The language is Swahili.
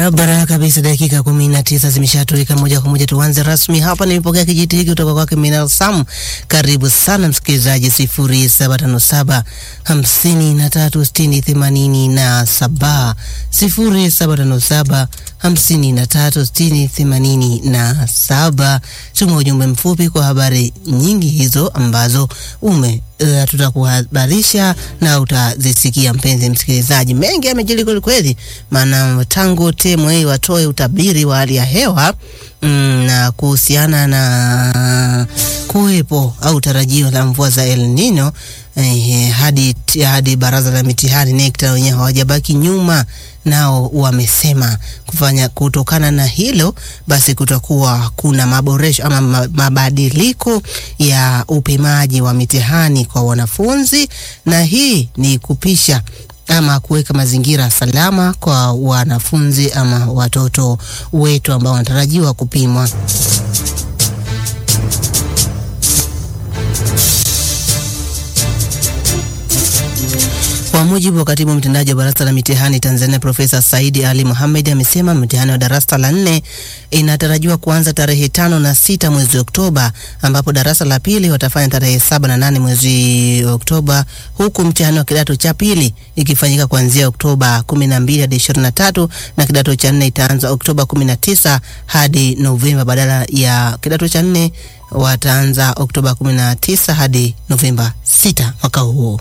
Barabara kabisa, dakika kumi na tisa zimeshatoweka. Moja kwa moja tuanze rasmi hapa. Nimepokea kijiti hiki kutoka kwake Minal Sam. Karibu sana msikilizaji, sifuri saba tano saba hamsini na tatu sitini themanini na saba sifuri saba tano saba hamsini na tatu sitini themanini na saba. Tuma ujumbe mfupi kwa habari nyingi hizo ambazo ume uh, tutakuhabarisha na utazisikia mpenzi msikilizaji. Mengi yamejiri kweli kweli, maana tangu TMA watoe utabiri wa hali ya hewa mm, na kuhusiana na kuwepo au tarajio la mvua za El Nino eh, hadi, hadi baraza la mitihani NECTA wenyewe hawajabaki nyuma nao wamesema kufanya kutokana na hilo basi kutakuwa kuna maboresho ama mabadiliko ya upimaji wa mitihani kwa wanafunzi, na hii ni kupisha ama kuweka mazingira salama kwa wanafunzi ama watoto wetu ambao wanatarajiwa kupimwa. Kwa mujibu wa katibu mtendaji wa baraza la mitihani Tanzania Profesa Saidi Ali Mohamed amesema mtihani wa darasa la nne inatarajiwa kuanza tarehe tano na sita mwezi Oktoba, ambapo darasa la pili watafanya tarehe saba na nane mwezi Oktoba, huku mtihani wa kidato cha pili ikifanyika kuanzia Oktoba kumi na mbili hadi ishirini na tatu na kidato cha nne itaanza Oktoba kumi na tisa hadi Novemba badala ya kidato cha nne wataanza Oktoba kumi na tisa hadi Novemba sita mwaka huo.